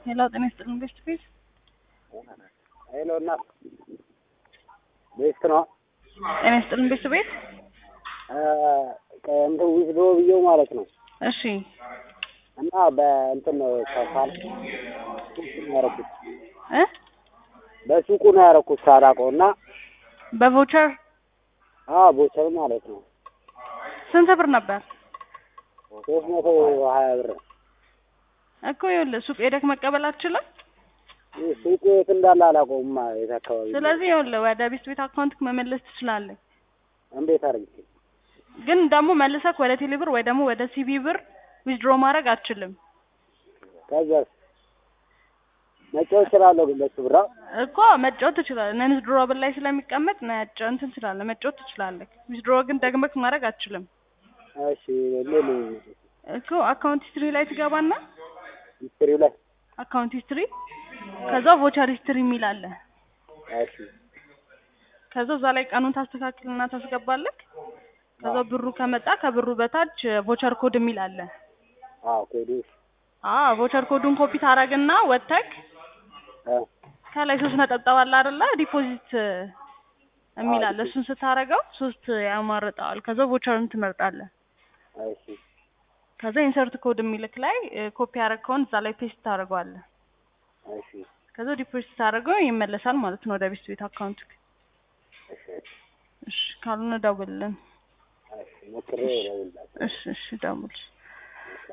ሄሎ ጤና ይስጥልን ቤስት ፌስ ሄሎ እናት ቤስት ነው። ጤና ይስጥልን ቤስት ቤት እንትን ዊዝዶ ብዬው ማለት ነው እሺ እና በእንትን ነው ከፋል ያረኩት እ በሱቁ ነው ያረኩት ሳላውቀው እና በቮቸር አዎ ቦቸር ማለት ነው ስንት ብር ነበር ሶስት መቶ ሀያ ብር እኮ ይኸውልህ ሱቅ ሄደህ መቀበል አትችልም ይህ ሱቁ የት እንዳለ አላውቀውም የት አካባቢ ስለዚህ ይኸውልህ ወደ ቤስት ቤት አካውንት መመለስ ትችላለህ እንዴት አድርጌ ግን ደግሞ መልሰህ ወደ ቴሌ ብር ወይ ደግሞ ወደ ሲቢ ብር ዊዝድሮ ማድረግ አትችልም ከዛስ መጫወት እችላለሁ ግን በሱ ብራ እኮ መጫወት ትችላለህ ነን ዊዝድሮ ብል ላይ ስለሚቀመጥ ነጭ እንትን ትችላለህ መጫወት ትችላለህ ዊዝድሮ ግን ደግመህ ማድረግ አትችልም እሺ ሌሉ እኮ አካውንት ሂስትሪ ላይ ትገባና ሂስትሪው ላይ አካውንት ሂስትሪ ከዛ ቮቸር ሂስትሪ የሚል አለ እሺ ከዛ እዛ ላይ ቀኑን ታስተካክልና ታስገባለህ ከዛ ብሩ ከመጣ ከብሩ በታች ቮቸር ኮድ የሚል አለ አዎ ኮዱ አዎ ቮቸር ኮዱን ኮፒ ታረግና ወጥተክ እ ከላይ ሶስት ነጠብጣብ አለ አይደለ ዲፖዚት የሚል አለ እሱን ስታረገው ሶስት ያማርጠዋል ከዛ ቮቸርን ትመርጣለህ እሺ ከዛ ኢንሰርት ኮድ የሚልክ ላይ ኮፒ ያረግከውን እዛ ላይ ፔስት ታደርገዋለህ እሺ ከዛ ዲፖዚት ታደርገው ይመለሳል ማለት ነው ወደ ቤስት ቤት አካውንት እሺ እሺ ካልሆነ ደውልልን እሺ ሞክሬ እደውልልሃለሁ እሺ እሺ ደውል